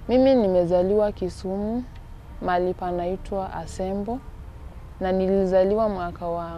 Mimi nimezaliwa Kisumu, mahali panaitwa Asembo, na nilizaliwa mwaka wa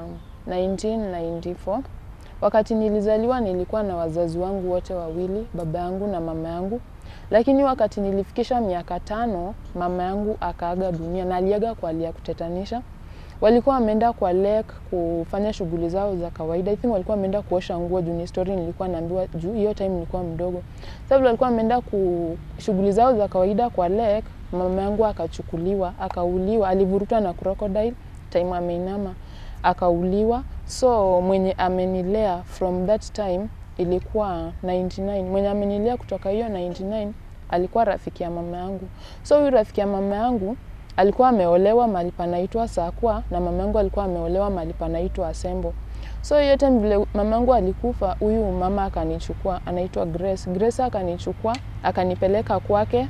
1994. Wakati nilizaliwa nilikuwa na wazazi wangu wote wawili, baba yangu na mama yangu. Lakini wakati nilifikisha miaka tano, mama yangu akaaga dunia na aliaga kwa hali ya kutetanisha. Walikuwa wameenda kwa lake kufanya shughuli zao za kawaida. I think walikuwa wameenda kuosha nguo juu ni story nilikuwa naambiwa juu hiyo time nilikuwa mdogo. Sasa vile walikuwa wameenda ku shughuli zao za kawaida kwa lake, mama yangu akachukuliwa, akauliwa, alivurutwa na crocodile time ameinama, akauliwa. So mwenye amenilea from that time ilikuwa 99. Mwenye amenilea kutoka hiyo 99 alikuwa rafiki ya mama yangu. So huyu rafiki ya mama yangu alikuwa ameolewa mahali panaitwa Sakwa na mama yangu alikuwa ameolewa mahali panaitwa Asembo. So hiyo time vile mama yangu alikufa, huyu mama akanichukua, anaitwa Grace. Grace akanichukua, akanipeleka kwake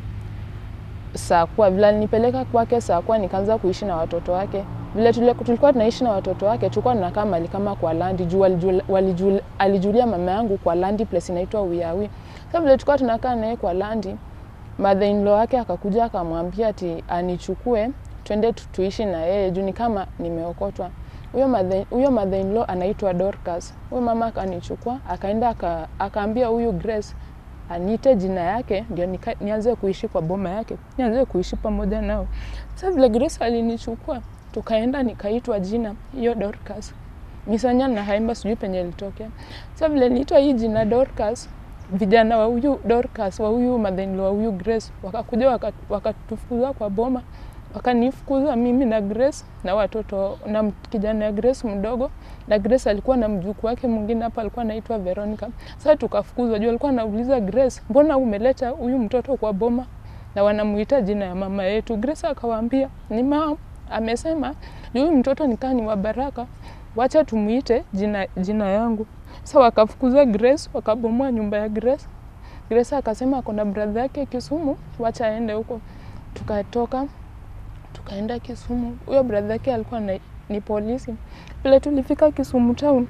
Sakwa. Vile alinipeleka kwake Sakwa, nikaanza kuishi na watoto wake. Vile tule- tulikuwa tunaishi na watoto wake, tulikuwa tunakaa mahali kama kwa landi juu walijul, walijul, alijulia mama yangu kwa landi place inaitwa Wiawi. Sasa vile tulikuwa tunakaa naye kwa landi, mother in law wake akakuja akamwambia ati anichukue twende tu- tuishi na yeye juu ni kama nimeokotwa. Huyo mother huyo mother in law anaitwa Dorcas. Huyo mama akanichukua akaenda aka, akaambia huyu Grace aniite jina yake ndio nika, nianze kuishi kwa boma yake, nianze kuishi pamoja nao. Sasa vile Grace alinichukua tukaenda nikaitwa jina hiyo Dorcas. Misanya na Haimba sijui penye ilitokea. Sasa vile niitwa hii jina Dorcas, vijana wa huyu Dorcas wa huyu mother wa huyu Grace wakakuja waka- wakatufukuza kwa boma, wakanifukuza mimi na Grace na watoto na m- kijana ya Grace mdogo, na Grace alikuwa na mjukuu wake mwingine hapa alikuwa anaitwa Veronica. Sasa tukafukuzwa juu alikuwa anauliza Grace, mbona umeleta huyu mtoto kwa boma na wanamuita jina ya mama yetu? Grace akawaambia ni mama amesema juu huyu mtoto nikaa ni wa baraka, wacha tumuite jina, jina yangu. Sasa wakafukuza Grace, wakabomoa nyumba ya Grace. Grace akasema ako na brother yake Kisumu, wacha aende huko. Tukatoka tukaenda Kisumu. Huyo brother yake alikuwa na, ni polisi. Vile tulifika Kisumu town,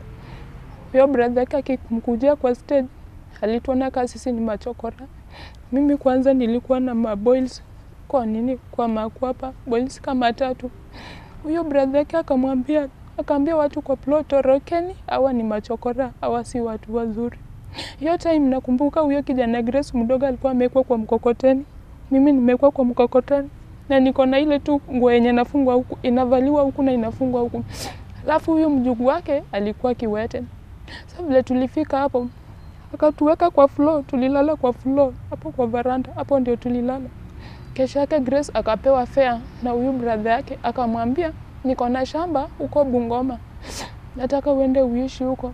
huyo brother yake akimkujia kwa stage, alituona kaa sisi ni machokora. Mimi kwanza nilikuwa na maboils kwa nini kwa makwapa boils kama tatu. Huyo brother yake akamwambia akaambia watu kwa plot torokeni, hawa ni machokora, hawa si watu wazuri. Hiyo time nakumbuka huyo kijana Grace mdogo alikuwa amewekwa kwa mkokoteni, mimi nimewekwa kwa mkokoteni na niko na ile tu nguo yenye nafungwa huku inavaliwa huku na inafungwa huku, alafu huyo mjukuu wake alikuwa kiwete. Sasa vile tulifika hapo akatuweka kwa floor, tulilala kwa floor hapo kwa varanda, hapo ndio tulilala. Kesho yake Grace akapewa fare na huyu brother yake, akamwambia niko na shamba huko Bungoma, nataka uende uishi huko.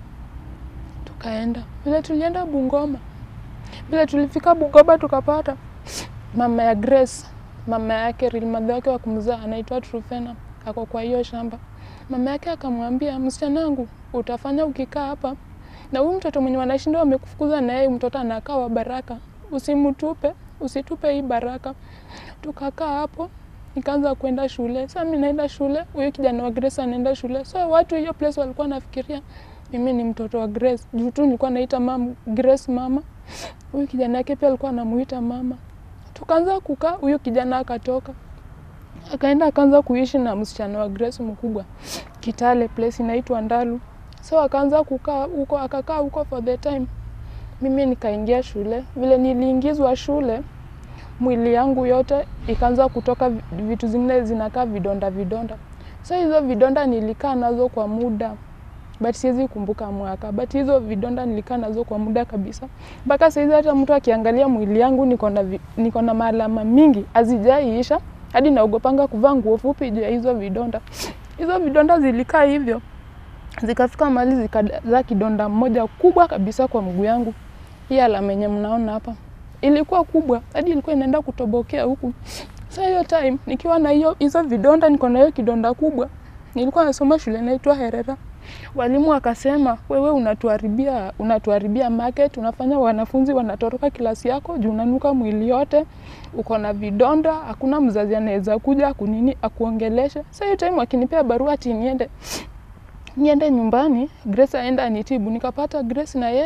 Tukaenda vile tulienda Bungoma, vile tulifika Bungoma tukapata mama ya Grace, mama yake real mother wake wa kumzaa anaitwa Trufena, ako kwa hiyo shamba. Mama yake akamwambia, msichana wangu, utafanya ukikaa hapa na huyu mtoto mwenye wanashinda wamekufukuza na yeye mtoto anakaa wa baraka, usimtupe, usitupe hii baraka. Tukakaa hapo nikaanza kwenda shule. Sasa mimi naenda shule, huyu kijana wa Grace anaenda shule. So watu hiyo place walikuwa nafikiria mimi ni mtoto wa Grace. Juu tu nilikuwa naita mam, Grace mama. Huyu kijana yake pia alikuwa anamuita mama. Tukaanza kukaa, huyu kijana akatoka. Akaenda akaanza kuishi na msichana wa Grace mkubwa. Kitale place inaitwa Ndalu. So akaanza kukaa huko, akakaa huko for the time. Mimi nikaingia shule. Vile niliingizwa shule, mwili yangu yote ikaanza kutoka vi- vitu zingine zinakaa vidonda vidonda. So hizo vidonda nilikaa nazo kwa muda but siwezi kumbuka mwaka, but hizo vidonda nilikaa nazo kwa muda kabisa, mpaka saizi hata mtu akiangalia mwili yangu niko na vi- niko na maalama mingi hazijaiisha, hadi naogopanga kuvaa nguo fupi juu ya hizo vidonda. Hizo vidonda zilikaa hivyo zikafika mahali zikazaa kidonda mmoja kubwa kabisa kwa mguu yangu. Hii alama yenye mnaona hapa ilikuwa kubwa hadi ilikuwa inaenda kutobokea huku. Sasa hiyo time nikiwa na hiyo hizo vidonda, niko na hiyo kidonda kubwa, nilikuwa nasoma shule inaitwa Herera. Walimu wakasema wewe unatuharibia unatuharibia market, unafanya wanafunzi wanatoroka kilasi yako juu unanuka mwili yote, uko na vidonda, hakuna mzazi anaweza kuja kunini akuongeleshe. Sasa hiyo time wakinipea barua ati niende niende nyumbani, Grace aenda anitibu, nikapata Grace na yeye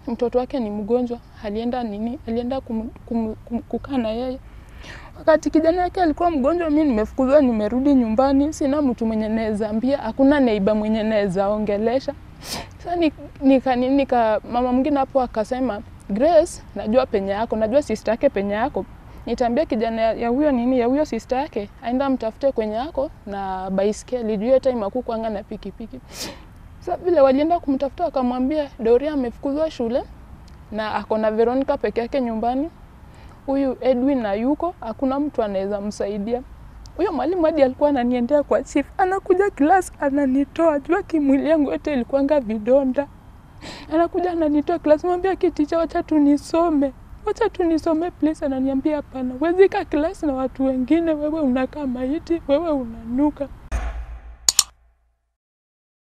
mtoto wake ni mgonjwa, alienda nini, alienda kum, kum, kum, kukaa na yeye. Wakati kijana yake alikuwa mgonjwa, mi nimefukuzwa, nimerudi nyumbani, sina mtu mwenye naweza ambia, hakuna neiba mwenye naweza ongelesha. Sasa ni- nika, nika, nika mama mwingine hapo akasema, Grace, najua penye yako, najua sister yake penye yako, nitaambia kijana ya ya huyo nini ya huyo sister yake aenda mtafute kwenye yako na baiskeli juu hiyo time hakukuanga na pikipiki. Sasa vile walienda kumtafuta wakamwambia Doria amefukuzwa shule na ako na Veronica peke yake nyumbani. Huyu Edwin na yuko, hakuna mtu anaweza msaidia. Huyo mwalimu hadi alikuwa ananiendea kwa chief, anakuja class ananitoa, jua kimwili yangu yote ilikuwanga vidonda. Anakuja ananitoa class, mwambia kiticha, wacha tu nisome, wacha tu nisome please. Ananiambia hapana, huwezi kaa class na watu wengine, wewe unakaa maiti, wewe unanuka.